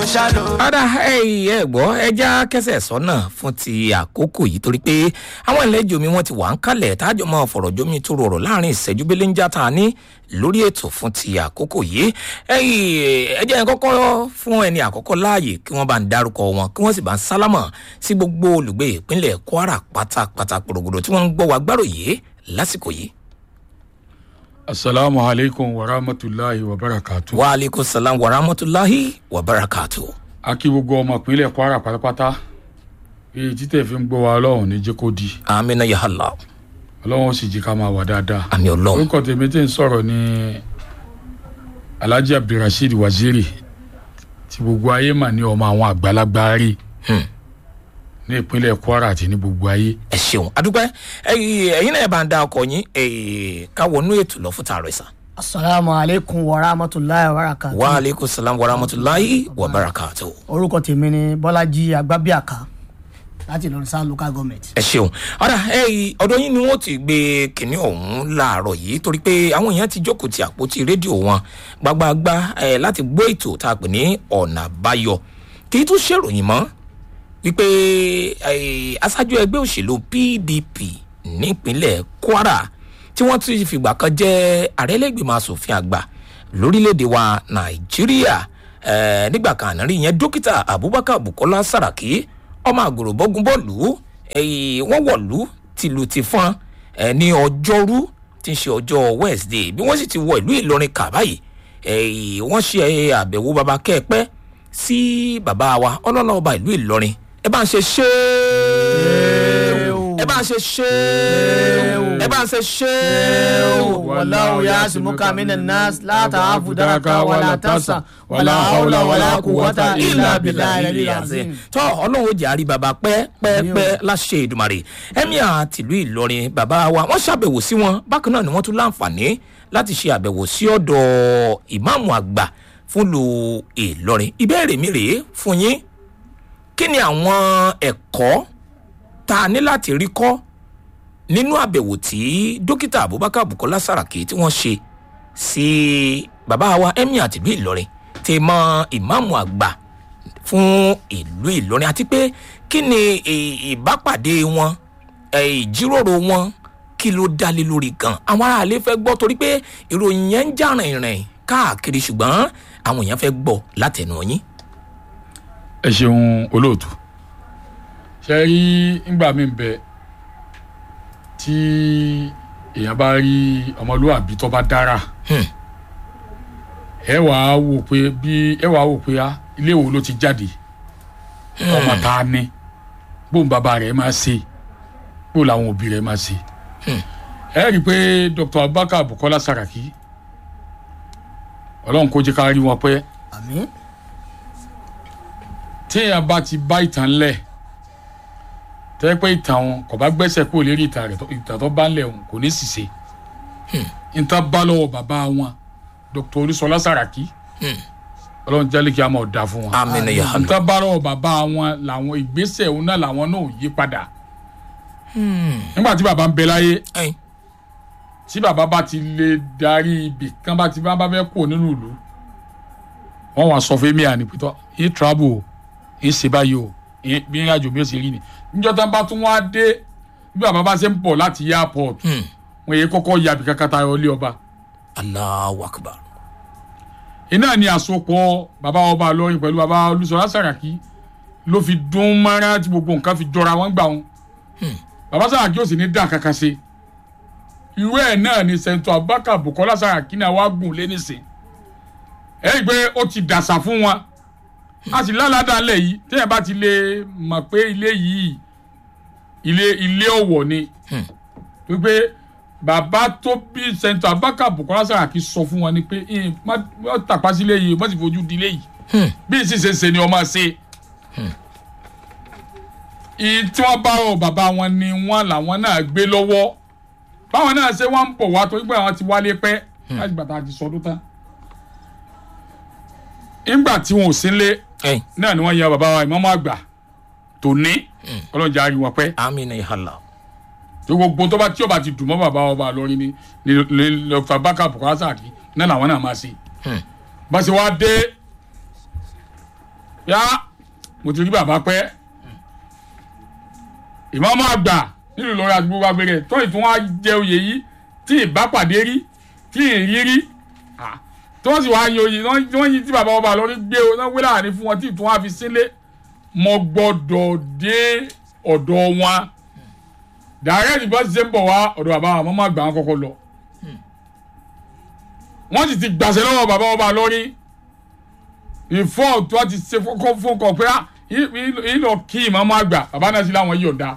ṣàlò. padà ẹ gbọ́ ẹja kẹsẹ̀ sọ́nà fún ti àkókò yìí torí pé àwọn ìlẹ́jọ mi wọ́n ti wà ń kalẹ̀ tájọ́ máa fọ̀rọ̀ jómi tó rọrọ̀ láàrin ìṣẹ́jú belenja tá a ní lórí ètò fún ti àkókò yìí ẹjẹ́ yẹn kọ́kọ́ fún ẹni àkọ́kọ́ láàyè kí wọ́n bá ń dárúkọ wọn kí wọ́n sì bá ń sálámọ̀ sí gbogbo olùgbé ìpínlẹ̀ kwara pátápátá pòrògbòdò tí wọ́n ń gbọ́ wa gbáròyé lásìkò yìí. asalaamu aleykum wa rahmatulahi wa barakatu. wa aleykum salaam wa rahmatulahi wa barakatu. a kí gbogbo ọmọ ìpínlẹ̀ kwara pátápátá èyí títẹ̀ fi ń gbọ́ wa ọlọ́run ní jẹ́ kó di amina yahala ọlọ́run ó sì jí ká máa wà dáadáa. àmì ọlọ́run orúkọ tèmi tí ń sọ̀rọ̀ ní alhaji abdulrasheed waziri tí gbogbo ayé mà ní ọmọ àwọn àgbàlagbà rí Hmm. ní ìpínlẹ̀ kwara àti ní gbogbo ayé. ẹ ṣeun adúpẹ́ ẹyin náà bá ń da ọkọ yín eh, ká wọnú ètò lọ fún tààrọ ìsà. asalaamu aleykum wa rahmatulahi wa barakatu. wa aleykum salaam wa rahmatulahi wa barakatu. orúkọ tèmi ni bọ́lájí agbábíàká láti ìlọrin sáà local government. ẹ ṣeun ọ̀dà ọ̀dọ̀ yín ni wọ́n ti gbé kínní ọ̀hún láàárọ̀ yìí torí pé àwọn èèyàn ti jókòó ti àpótí rédíò wọn gbagbagba eh, láti gbọ́ ètò tá a pè ní ọ̀nà àbáyọ kì í tún ṣèròyìn mọ́ wípé eh, aṣáájú ẹgbẹ́ òṣèlú pdp nípínlẹ̀ kwara tí wọ́n ti fìgbà kan jẹ́ àrẹ́lẹ́gbẹ̀mọ asòfin àgbà lórílẹ̀‐èdè wa nàìjíríà eh, nígbà kan àná rí yẹn dókítà abubakar bukola saraki ọmọ àgùrò bọ́gun bọ́ọ̀lù eh, wọ́n wọ̀lú tìlù ti fọ́n eh, ní ọjọ́rú tí ń ṣe ọjọ́ wednesday bí wọ́n sì ti wọ ìlú ìlọrin kà báyìí eh, wọ́n ṣe àbẹ̀wò baba kẹ́ẹ̀pẹ́ sí bàbá wa ọlọ́lá ọba ìlú ìlọrin ẹ bá ń ṣe ṣéèwò ẹ bá ń ṣe ṣéèwò ẹ bá ń ṣe ṣéèwò. wàláwù yà sùmùkà mí nà nàás látà àfùdáraká wàlà tàṣà wàlà hàwùlà wàlà kùwàtà ìlà bìlà ìlà yàzín. tọ́ ọlọ́run ó jẹ́ àrí bàbá pẹ́ẹ́pẹ́ẹ́pẹ́ láṣẹ ìdùmarè emir tìlú ìlọrin bàbá wa wọ́n ṣàbẹ̀wò sí wọn bákan náà ni wọ́n tún láǹfààní láti ṣe àbẹ̀wò sí ọ̀dọ̀ ìmáàmù àgbà fúnlu ìlọrin ìbéèrè mi rèé fún yín kí ni àwọn ẹ̀kọ́ tá a ní láti rí kọ́ nínú àbẹ̀wò tí dókítà abubakar bukola saraki tí wọ́n ṣe sí bàbá wa emir tìlú ìlọrin ti mọ ìmáàmù àgbà fún ìlú ìlọrin àti pé kí ni ì- ìbápàdé wọn ẹ, ìjíròrò wọn kí ló dálé lórí gan àwọn aráàlú fẹ́ gbọ́ torí pé ìròyìn yẹn ń jà rìnrìn káàkiri ṣùgbọ́n àwọn èèyàn fẹ́ gbọ́ látẹnu yín. ẹ ṣeun olóòtú ṣe rí ngbà mí bẹ tí èèyàn bá rí ọmọlúwàbí tó bá dára Hmm. ẹ wàá wò pé bí ẹ wàá wò pé ah, ilé wo ló ti jáde ọmọ tá a ní bóun bàbá rẹ máa ṣe bóun làwọn òbí rẹ máa ṣe ẹ rí i pé dr abubakar bukola saraki ọlọ́run kó jẹ́ ká rí wọn pẹ́ àmì téèyàn bá ti bá ìtàn lẹ̀ tẹ́ pé ìtàn wọn kò bá gbẹ́sẹ̀ kúrò lérí ìtàn rẹ̀ tó- ìtàn tó bá ń lẹ̀ wọn kò ní ṣìṣe ìtàn bá lọ́wọ́ bàbá wọn dr olúṣọlá sàràkí ọlọ́run jẹ́lẹ̀ kí a máa dà fún wọn amina yahalu. ìtàn bá lọ́wọ́ bàbá wọn làwọn ìgbésẹ̀ òun náà làwọn náà ò yí padà nígbà tí bàbá ń bẹ láyé ẹyin tí bàbá bá ti lè darí ibì kan bá ti bá bá fẹ́ kúrò nínú ìlú wọ́n wá sọ fún mi àní pẹ̀tọ́ yín travel o yín ṣe báyìí o yín bí yín àjò bí ó ṣe rí ni níjọ́ tán bá tún wá dé bí bàbá bá ṣe ń bọ̀ láti airport Hmm. wọ́n yẹ kọ́kọ́ ya bí kankan tayọ ilé ọba alahu akbar. iná ni àsopọ̀ bàbá ọba lọ́rin pẹ̀lú bàbá olùsọ̀rọ̀ sàràkí ló fi dún mọ́ra tí gbogbo nǹkan fi jọra wọn gbà wọn bàbá sàràkí ò sì ní dá kankan ṣe irú ẹ̀ náà ni sẹ́ńtọ̀ abubakar bukola sàràkí náà wá gùn lé nísìn ẹ rí i pé ó ti dàsà fún wọn a sì lálàdàlẹ̀ yìí téèyàn bá ti lè mọ̀ pé ilé yìí ilé ilé ọ̀wọ̀ ni wípé bàbá tó bí sẹ́ńtọ̀ abubakar bukola sàràkí sọ fún wọn ni pé "Ìn, má má tàpá sílé yìí má sì fojú di ilé yìí bí n sì ṣe ń ṣe ni ọmọ ṣe ìyí tí wọ́n bá rọ bàbá wọn ni wọ́n làwọn náà gbé lọ́wọ́ báwọn náà ṣe wọ́n ń bọ̀ wá torí pé àwọn ti wálé pẹ́ láti gbàtà àti sọdún tán nígbà tí wọn ò sí lé ẹyin náà ni wọ́n yan bàbá wa ìmọ̀mọ́ àgbà tòní ọlọ́jà àrí wọn pẹ́ amina yahala. tó gbogbo tó bá tí ó bá ti dùn mọ́ bàbá ọba lórí ni ni ni dr baka bukola saki náà làwọn náà máa ṣe bá ṣe wá dé yá mo ti rí bàbá pẹ́ ìmọ̀ọ́mọ́ àgbà nínú Ìlọrin àti gbogbo agbèrè tó ìtún wá jẹ oyè yìí tí ìbápàdé rí tí ìrí rí ah, tí wọ́n sì wá yan oyè tí wọ́n yí tí bàbá ọba lórí gbé o náà wé láàrin fún wọn tí ìtún wá fi sílé mo gbọ́dọ̀ dé ọ̀dọ̀ wọn dàrẹ́ẹ̀tì bọ́ ṣe ń bọ̀ wá ọ̀dọ̀ bàbá àwọn ọmọ àgbà wọn kọ́kọ́ lọ wọ́n sì ti gbàṣẹ lọ́wọ́ bàbá ọba lórí ìfọ́ tí wọ́n ti ṣe fọ́kọ́ fún kọ pé ah, í- í- ìlọ kí ìmọ̀ọ́mọ́ àgbà bàbá náà sì láwọn yọ̀ǹda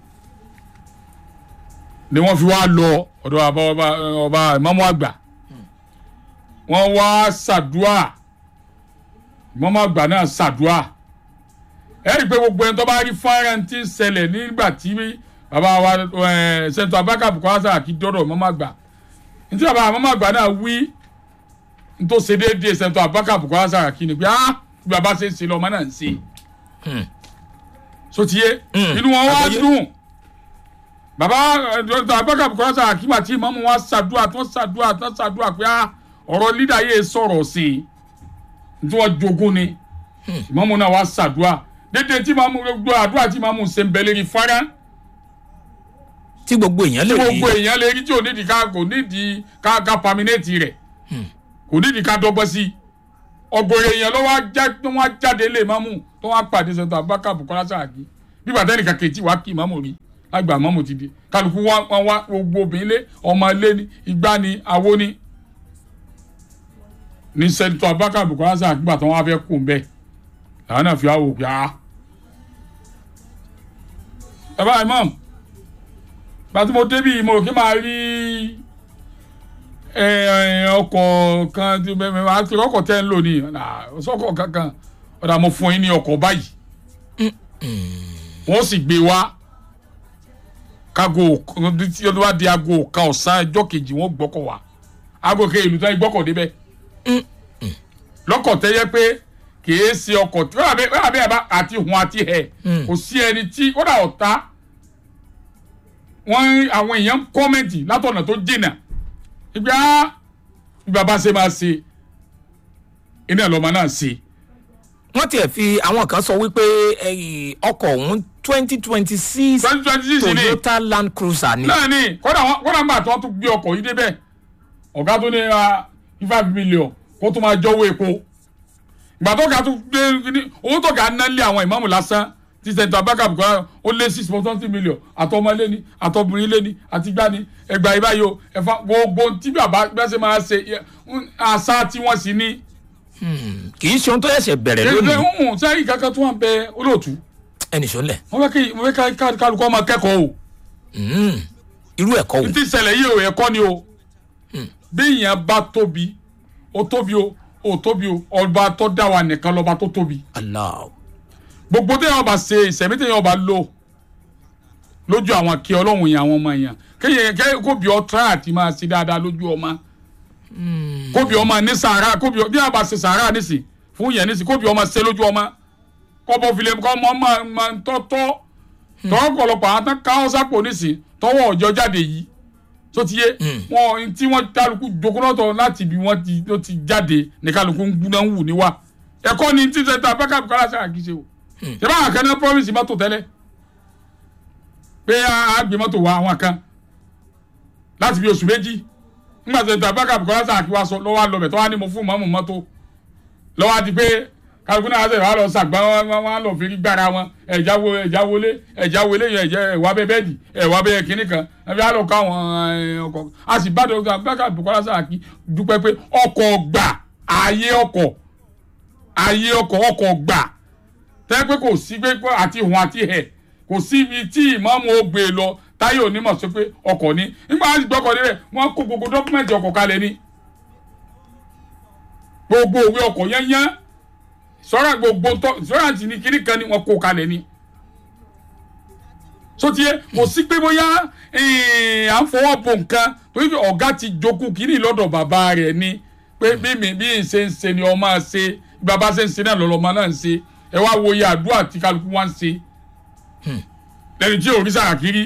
ni wọ́n fi wá lọ ọ̀dọ̀ bàbá ọba ọba ìmọ̀ọ́mọ́ àgbà wọ́n wá ṣàdúà ìmọ̀ọ́mọ́ àgbà náà ṣàdúà ẹ rí i pé gbogbo ẹni tó bá rí fọ́nrán tí ń ṣẹlẹ̀ nígbà tí bàbá wa ẹ̀ sẹ́ńtọ̀ abáka Bukola Saraki dọ́dọ̀ ìmọ̀ọ́mọ́ àgbà ní tí bàbá ìmọ̀ọ́mọ́ àgbà náà wí tó ṣe déédéé sẹ́ńtọ̀ abáka Bukola Saraki ni pé ah bí bàbá ṣe ń ṣe lọ́mọ náà ń ṣe sotiye Mm. inú wọn wá Àgbọ́yé. dùn bàbá dr abubakar bukola Saraki àti ìmọ̀mù wa ṣàdúrà tó ṣàdúrà tó ṣàdúrà pé ah, ọ̀rọ̀ lídà yìí sọ̀rọ̀ sí i tí wọ́n jogún ni ìmọ̀mù náà wá ṣàdúrà dédé tí ìmọ̀mù gbogbo àdúrà tí ìmọ̀mù ṣe ń bẹ lérí fárá tí gbogbo èèyàn tí lè rí gbogbo èèyàn lè rí tí ò nídìí ká kò nídìí ká ká paminéètì rẹ̀ kò nídìí ká dọ́gbọ́n sí i ọ̀gọ̀rọ̀ èèyàn ló wá já tó wá jáde lé ìmọ̀mù tó wá pàdé sọ̀tọ̀ abubakar bukola Saraki bí bàtà nìkan kejì wá kí ìmọ̀mù rí lágbà ìmọ̀mù ti di kálukú wá wá wá gbogbo obìnrin lé ọmọ ilé ni igbá ni awo ni ní sẹ́ńtọ̀ abubakar bukola Saraki gbà tó wá fẹ́ kú bẹ́ẹ̀ làwọn náà fi wá wò pé ah ẹ bá imam gbàtí mo débì mo rò kí máa rí ẹ, ẹ, ọkọ̀ kan tí bẹ́ẹ̀ máa ti ọkọ̀ tẹ́ ń lò ní ọ̀sọ́kọ̀ kankan ọ̀dà mo fún yín ní ọkọ̀ báyìí wọ́n sì gbé wá kágo tí ó bá di aago kan ọ̀sán ẹjọ́ kejì wọ́n gbọ́kọ̀ wá aago kejì ìlú tó ń gbọ́kọ̀ débẹ̀ lọ́kọ̀ tẹ́yẹ pé kìí ṣe ọkọ̀ tí wọ́n àbẹ́ àbẹ́ àbá àti hùn àti hẹ̀ Mm. kò sí ẹni tí ó dà ọ̀tá wọ́n àwọn èèyàn ń kọ́mẹ̀ntì látọ̀nà tó jìnnà ìgbà bí baba ṣe máa ṣe iná lọ́mọ náà ṣe wọ́n tiẹ̀ fi àwọn kan sọ wípé ẹyìn ọkọ̀ ọ̀hún twenty twenty six twenty twenty six ni Toyota Land Cruiser ni náà ni kódà wọn kódà ń gbà tí wọ́n tún gbé ọkọ̀ yìí débẹ̀ ọ̀gá tó ní ra five million kó tó máa jọ́wọ́ epo ìgbà tó ga tó gbé ní owó tó ga ná lé àwọn ìmáàmù lásán ti sẹ̀ńtọ̀ abáka Bukola ó lé six point something million àtọmọlé ni àtọbìnrin lé ni àtìgbà ni ẹgbà ìbáyìí o ẹ̀fà gbogbo tí bàbá bẹ́sẹ̀ máa ṣe yẹ, ń- àṣà tí wọ́n sì ní. kì í ṣe ohun tó ṣẹ̀ṣẹ̀ bẹ̀rẹ̀ èdè lónìí ń sẹ́yìn kankan tó wà ń bẹ olóòtú ẹnì sọ́lẹ̀ wọ́n fẹ́ kí wọ́n fẹ́ ká kálukọ́ máa kẹ́kọ̀ọ́ o irú ẹ̀kọ́ wò ti ṣẹlẹ̀ yìí o ẹ̀kọ́ ni o bí èèyàn bá tóbi ó tóbi o ó tóbi o ọba tó dá wa nìkan lọ́ba tó tóbi Allah gbogbo téèyàn bá ṣe ìṣẹ̀mí téèyàn bá lò lójú àwọn kí ọlọ́run yẹn àwọn ọmọ yẹn kéèyàn kẹ́ kó bí ọ tíráì àti máa ṣe dáadáa lójú ọmọ kó bí ọmọ ní sàárà kó bí ọ bí a bá ṣe sàárà nísì fún yẹn nísì kó bí ọmọ ṣe lójú ọmọ kọ́ bọ́ filẹ̀ kọ́ ọmọ máa máa ń tọ́tọ́ tọ́wọ́ pọ̀lọpọ̀ àwọn tán káwọ́ sápò nísì tọ́wọ́ ọjọ́ jáde yìí tó ti yé wọn tí wọ́n kálukú jokunọ́tọ̀ láti ibi wọ́n ti ló ti jáde ní kálukú ń gbúná ń wù níwá ẹ̀kọ́ ni tí sẹ́ńtà Abubakar Bukola Saraki ṣe o ṣe báwọn kan náà promise mọ́tò tẹ́lẹ̀ pé a gbé mọ́tò wá àwọn kan láti bí oṣù méjì nígbà tó sẹ́ńtà Abubakar Bukola Saraki wá sọ lọ́wọ́ àlọ́bẹ̀ tó wá ní mo fún mọ́mù mọ́tò lọ́wọ́ àti pé kálukú náà ṣe wà lọ sàgbà wọn wọn wọn lọ fi rí gbára wọn ẹ̀já wo ẹ̀já wọlé ẹ̀já wọlé yẹn ẹ̀jẹ̀ ẹ̀wà bẹ́ẹ̀ bẹ́ẹ̀dì ẹ̀wà bẹ́ẹ̀ kínní kan ẹ̀fí á lọ kọ́ àwọn ẹ̀, ọkọ̀ a sì bá dọ̀tà Abubakar Bukola Saraki dúpẹ́ pé ọkọ̀ gbà ààyè ọkọ̀ ààyè ọkọ̀ ọkọ̀ gbà tẹ́ pé kò sí pé pé àti hùn àti hẹ̀ kò sí ibi tí ìmáàmù ó gbé e lọ táyé onímọ̀ sọ pé ọkọ̀ ni nígbà wọn ti gbọ́kọ̀ níbẹ̀ wọ́n kó gbogbo dọ́kúmẹ̀ntì ọkọ̀ kalẹ̀ ni gbogbo òwe ọkọ̀ yányán sọ́ra gbogbo tọ́ sọ́ra ti ní kíní kan ni wọ́n kó kalẹ̀ ni sotie kò sí pé bóyá eh, à ń fọwọ́ bo nǹkan torí pé ọ̀gá ti jogún kíní lọ́dọ̀ bàbá rẹ̀ ni pé bí mi bí n ṣe ń ṣe ni ọmọ ṣe bí bàbá ṣe ń ṣe náà lọ́lọ́mọ náà ń ṣe ẹ wá wo iye àdúrà tí kálukú wá ń ṣe lẹ́ni tí òrìṣà àkírí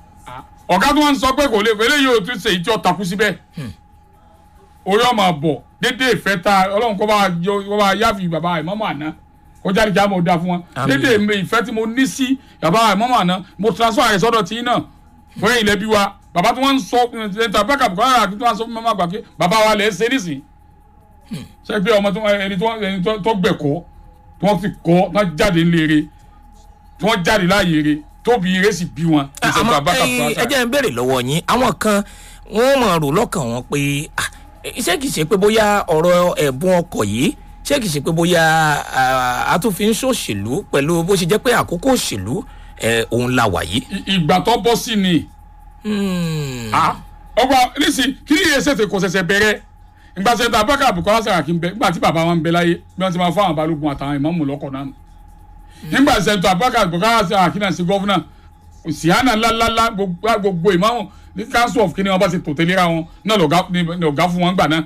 ọ̀gá tó wọ́n ń sọ pé kò lè pé eléyìí ò tún ṣe ìjọ takú síbẹ̀ orí ọmọ àbọ̀ dédé ìfẹ́ ta ọlọ́run kọ́ bá yọ kọ́ bá yáfi bàbá ìmọ̀mọ́ àná kọjá ní kí á mọ̀ dá fún wọn Àmín. dédé mi ìfẹ́ tí mo ní sí bàbá ìmọ̀mọ́ àná mo transfer rẹ̀ sọ́dọ̀ tí náà fún ilẹ̀ bí wa bàbá tí wọ́n ń sọ ẹ̀ńtà bẹ́ẹ̀kà bùkọ́lá àti tí wọ́n sọ fún mọ́mọ́ àgbà pé bàbá wa lẹ̀ ń ṣe nísìn ṣe pé ọmọ tí wọ́n- ẹni tí wọ́n- ẹni tó- tó gbẹ̀kọ́ tí wọ́n fi kọ́ tí wọ́n jáde ńlẹ̀ tí wọ́n jáde láàyè rẹ̀ tóbi ire sì bí wọn. àmọ́ ìṣẹ̀tọ̀ Abubakar ẹ̀yin, Buhari. ẹ jẹ́ ń béèrè lọ́wọ́ yín àwọn kan wọ́n mọ̀ rò lọ́kàn wọn pé ah, iṣẹ́ kìí ṣe pé bóyá ọ̀rọ̀ ẹ̀bùn ọkọ̀ yìí ṣé kìí ṣe pé bóyá ah, a tún fi ń ṣòṣèlú pẹ̀lú bó ṣe jẹ́ pé àkókò òṣèlú eh, òun la wà yìí. I- ìgbà tó bọ́ sí ni Hmm. Ah, ọgbà nísì kí ni iye ṣètò kò ṣẹ̀ṣẹ̀ bẹ̀rẹ̀ ìgbà ṣètò Abubakar Bukola Saraki ń bẹ nígbà tí bàbá wọn ń bẹ láyé bí wọ́n ti máa fún àwọn balógun àtàwọn ìmáàmù lọ́kọ̀ náà nù. nígbà ṣètò Abubakar Bukola Saraki náà sí gọ́fúnà síhánà ńláńlá gbogbo gbogbo ìmáàmù ní council of kini wọn bá ti tò tẹ́lẹ̀ ra wọn náà lọ́gá ní ọ̀gá fún wọn gbà náà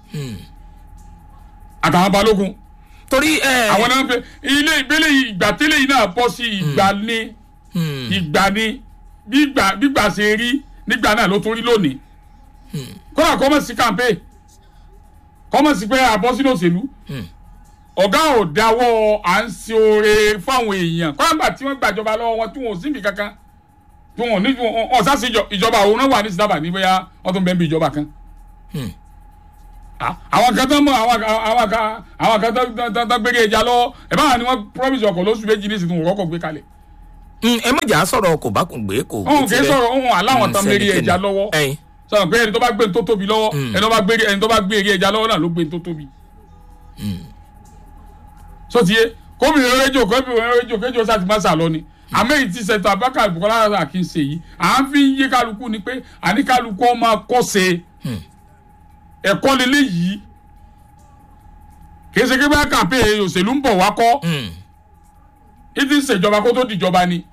àtàwọn balógun torí eh, àwọn náà ń pè ilé ìgbélé yìí ìgbà tẹ́lẹ̀ yìí náà bọ́ sí ìgbà ní hmm, ìgbà ni gbígbà gbígbà ṣe rí nígbà náà ló tún rí lónìí kódà kọ́mọ̀sí kàmpé kọ́mọ̀sí pé àbọ̀ sínú òṣèlú ọ̀gá ò dáwọ́ à ń ṣe oore fáwọn èèyàn kọ́ńgbà tí wọ́n gbàjọba lọ́wọ́ wọn tí wọn ò síbi kankan tí wọn ò ní ọ̀sá sí ìjọ- ìjọba òun náà wà ní sídábà ní bóyá wọ́n tún bẹ́ẹ̀ bí ìjọba kan. Hmm. Ah, àwọn kan tó mọ àwọn kan àwọn kan àwọn kan tó- tó- tó- tó gbére ẹja lọ́wọ́ ẹ̀ báwọn ni wọ́n promise ọkọ̀ lóṣù méjì ní ìsìnkú ọkọ̀ gbé kalẹ̀ hmm, ẹ mọ̀jà sọ̀rọ̀ kò bá kùn gbé kò òun kì í sọ̀rọ̀ òun aláwọn tán lérí sẹ́nikẹ́ni. ẹja lọ́wọ́ ẹyin sọ̀rọ̀ pé ẹni tó bá gbé ní tó tóbi lọ́wọ́ ẹni tó bá gbé ẹni tó bá gbé eré ẹja lọ́wọ́ náà ló gbé ní tó tóbi. sotie kóbìnrin rédíò kóbìnrin rédíò kéjọ sáti má sàlọ ni àmẹ́yìí ti ṣètò Abubakar Bukola Saraki ṣe yìí à ń fi yé kálukú ni pé àní kálukú ọ máa kọ́ ṣe ẹ̀kọ́ lélẹ̀ yìí kì í ṣe kí bá kàpé òṣèlú ń bọ̀ wá kọ́ hmm, ìdí ìṣèjọba kó tó dìjọba ni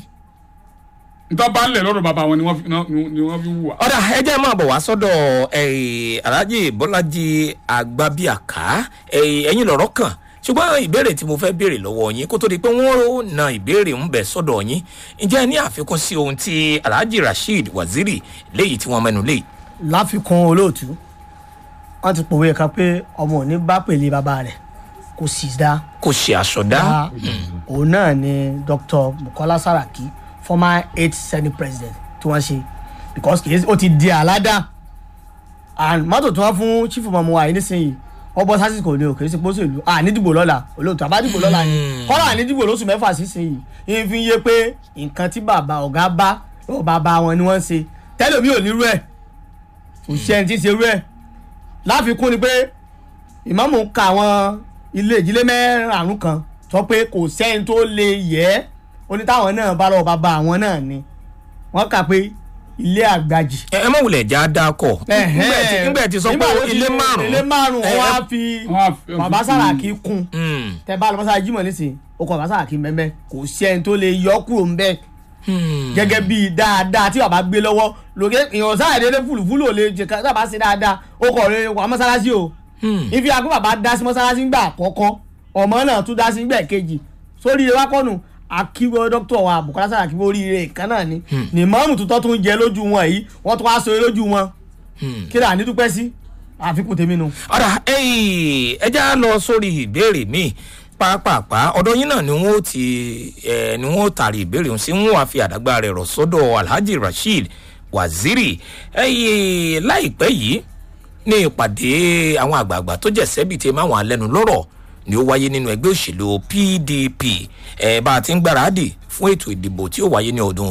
ntọ́ bá ń lẹ̀ lọ́dọ̀ bàbá wọn ni wọ́n fi ni wọ́n fi wù wá. ọ̀dà ẹ jẹ́ máa bọ̀ wá sọ́dọ̀ eh, alhaji bọ́lájí agbábíàká eh, ẹ̀yin lọ̀rọ̀ kàn ṣùgbọ́n ìbéèrè tí mo fẹ́ béèrè lọ́wọ́ yín kó tó di pé wọ́n na ìbéèrè ń bẹ̀ sọ́dọ̀ yín ǹjẹ́ ẹ ní àfikún sí ohun tí alhaji rasheed waziri léyìí tí wọ́n mẹ́nu lé láfikún olóòtú wọn ti pòwe kan pé ọmọ òní bá pèlè bàbá rẹ̀ kò sì dá kò ṣe àṣọdá dá òun náà ni dr bukola saraki former eight senate president tí wọ́n ṣe because kì í ṣe- ó ti di àládà and mọ́tò tí wọ́n fún chief ọmọ wa yìí nísìnyí wọ́n bọ́ sásìkò ní òkè sí pósèlú ànídìbò lọ́la olóòtú àbádìbò lọ́la ni kọ́lá ànídìbò lóṣù mẹ́fà sísìnyí yìí fi ń yé pé nǹkan tí bàbá ọ̀gá bá lọ́wọ́ bàbá wọn ni wọ́n ń ṣe tẹ́lẹ̀ mi ò ní rú ẹ̀ kò sí ẹni tí ń ṣe rú ẹ̀ láfikún ni pé ìmáàmù ka àwọn ilé ìdílé mẹ́rààrún kan sọ pé kò sẹ́ni tó lè yẹ ẹ́ onítàwọn náà bá lọ́wọ́ bàbá àwọn náà ni wọ́n kà pé ilé àgbàjì ẹ ẹ má wulẹ̀ já dákọ̀ nígbà tí sọ pé Nígbà tó ti ilé lo márùn-ún ilé márùn ẹ, wọn ẹ, á fi wọ́n á fi- bàbá Sàràkí kún hmm, tẹ bá lọ mọ́sára jímọ̀ nísìnyí ó kọ bàbá Sàràkí mẹ́mẹ́ kò sí ẹni tó lè yọ kúrò ńbẹ́ hmm. gẹ́gẹ́ bí dáadáa tí bàbá gbé lọ́wọ́ lókè èèyàn sáà dédé fùlùfùlù ò lè jẹ ká sábà ṣe dáadáa ó kọ̀ lè wà mọ́sálásí o Hmm. ìfi àgbẹ̀ bàbá dá sí mọ́sálásí ńgbà àkọ́kọ́ ọmọ náà tún dá sí ńgbà kejì sórí ilé wákọ́nù akíwọ́ dókítà wa Bùkọ́lá Sàràkí orí rẹ̀ kan náà ni ní mọ́ọ̀mù tuntun tún jẹ lójú wọn yìí wọ́n tún wá so lójú wọn kí ni ànídúpẹ́ sí àfikún tèmi nu. ọ̀rà ẹ já lọ sórí ìbéèrè míì pàápàá ọ̀dọ̀ yín náà ni wọ́n ó ti ẹ̀ ni wọ́n ó tàrí ìbéèrè ọ̀hún sí wọ́n á fi àdágbà rẹ̀ rọ̀ sọ́dọ̀ alhaji rasheed waziri ẹ̀yẹ láìpẹ́ yìí ní ìpàdé àwọn àgbààgbà tó jẹ́ sẹ́bi tí máwọn alẹ́nu lọ́rọ̀ ni ó wáyé nínú ẹgbẹ́ òṣèlú pdp ẹ̀ bá a ti ń gbáradì fún ètò ìdìbò tí ó wáyé ní ọdún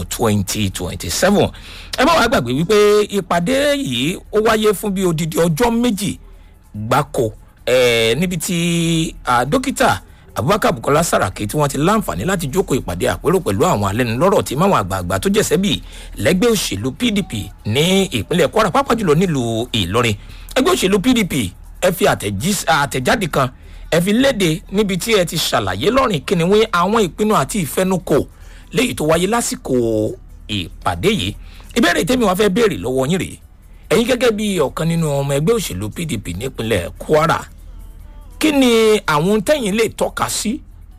2027 ẹ má wàá gbàgbé wípé ìpàdé yìí ó wáyé fún bí odidi ọjọ́ méjì gbáko eh, níbi tí ah, dókítà abubakar bukola saraki tí wọ́n ti láǹfààní láti jókòó ìpàdé àpérò pẹ̀lú àwọn alẹ́nulọ́rọ̀ tí máwọn àgbààgbà tó jẹ̀sẹ́ bíi lẹ́gbẹ́ òṣèlú pdp ní ìpínlẹ̀ kwara pàápàá jùlọ nílùú ìlọrin ẹgbẹ́ òṣèlú pdp ẹ fi àtẹ̀jí- àtẹ̀jáde kan ẹ fi léde níbi tí ẹ ti ṣàlàyé lọ́rìn kíniwé àwọn ìpinnu àti ìfẹnukò léyìí tó wáyé lásìkò ìpàdé yìí ìbéèrè tèmi wá fẹ́ béèrè lọ́wọ́ yín rèé ẹ̀yin gẹ́gẹ́ bí ọ̀kan nínú ọmọ ẹgbẹ́ òṣèlú pdp nípínlẹ̀ kwara kí ni àwọn tẹ́yìn lè tọ́ka sí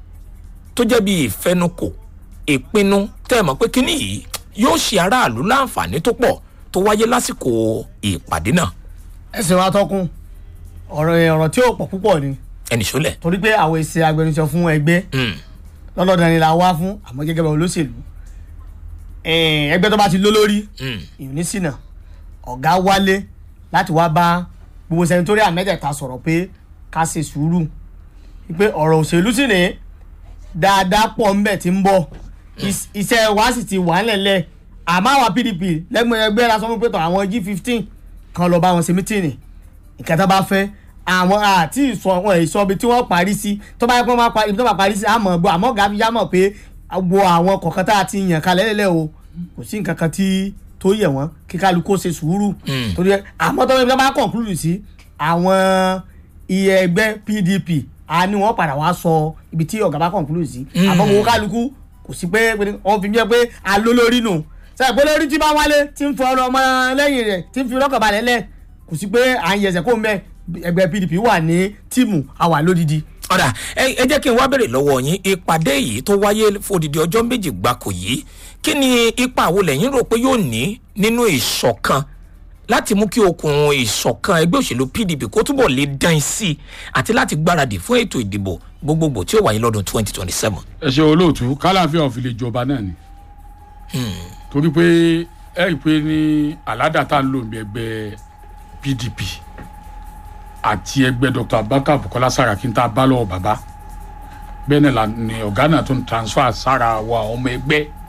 tó jẹ́ bí ìfẹnukò ìpinnu tẹ́ ẹ mọ̀ pé kíní yìí yóò ṣe aráàlú láǹfààní tó pọ̀ tó wáyé lásìkò ìpàdé náà. ẹsẹ̀ wa tọkùn ọ̀rọ̀ ọ̀rọ̀ tí ò pọ̀ púpọ̀ ni ẹnì sólẹ̀. torí pé àwọn èsì agbẹnusọ fún ẹgbẹ́ Mm. lọ́dọọdún ni la wá fún àmọ́ gẹ́gẹ́ bí olóṣèlú Eh, ẹgbẹ́ tó bá ti ló lórí Mm. ìnísìnà ọ̀gá wálé láti wá bá gbogbo sẹ́nitóríà mẹ́tẹ̀ẹ̀ta sọ̀rọ̀ pé ká ṣe sùúrù pé ọ̀rọ̀ òṣèlú sì ní dáadáa pọ̀ ńbẹ̀ tí ń bọ̀ Is- iṣẹ́ wa sì ti wà nílẹ̀ àmọ́ àwọn pdp lẹ́gbẹ̀ẹ́ ẹgbẹ́ la sọ fún pé tọ̀ àwọn g fifteen kan lọ bá wọn ṣe mítìnì nǹkan tó bá fẹ́ àwọn àti ìsọ wọn ìsọ ibi tí wọ́n parí sí tó bá yẹ kó wọ́n parí ibi tó bá parí sí àmọ́ gbọ́ àmọ́ ọ̀gá fi yá mọ̀ pé gbọ́ àwọn kọ̀ọ̀kan tá a ti yàn kalẹ̀ lẹ́lẹ́ o kò sí nǹkan kan tí tó yẹ wọ́n kí kálukú ó ṣe sùúrù torí ẹ àmọ́ tó bá bá conclude sí àwọn iye ẹgbẹ́ pdp a ní wọ́n padà wá sọ ibi tí ọ̀gá bá conclude sí àmọ́ gbogbo kálukú kò sí pé wọ́n fi jẹ́ pé alólórí nù sẹ́yìn pé lórí tí bá wálé tí ń fọ ọmọ lẹ́yìn rẹ̀ tí ń fi rọ́kàn balẹ̀ lẹ̀ kò sí pé à ń yẹsẹ̀ kó mẹ́ ẹgbẹ́ pdp wà ní tíìmù àwà lódìdí. ọ̀dà ẹ ẹ jẹ́ kí n wá bèrè lọ́wọ́ yín ìpàdé yìí tó wáyé fòdìdí ọjọ́ méjì gbáko yìí kí ni ipa wo lẹ́yìn rò pé yóò ní nínú ìṣọ̀kan láti mú kí okùn ìṣọ̀kan ẹgbẹ́ òṣèlú pdp kó túbọ̀ lè dán sí i àti láti gbáradì fún ètò ìdìbò gbogbogbò tí ó wáyé lọ́dún 2027. ẹ ṣe olóòtú kálàfíà òfin lè jọba náà ni torí pé ẹ rí i pé ní aládà tá ń lò ní ẹgbẹ́ pdp àti ẹgbẹ́ dr abubakar bukola saraki tá a bá lọ́wọ́ bàbá bẹ́ẹ̀ náà la- ni ọ̀gá náà tún transfer sára wa ọmọ ẹgbẹ́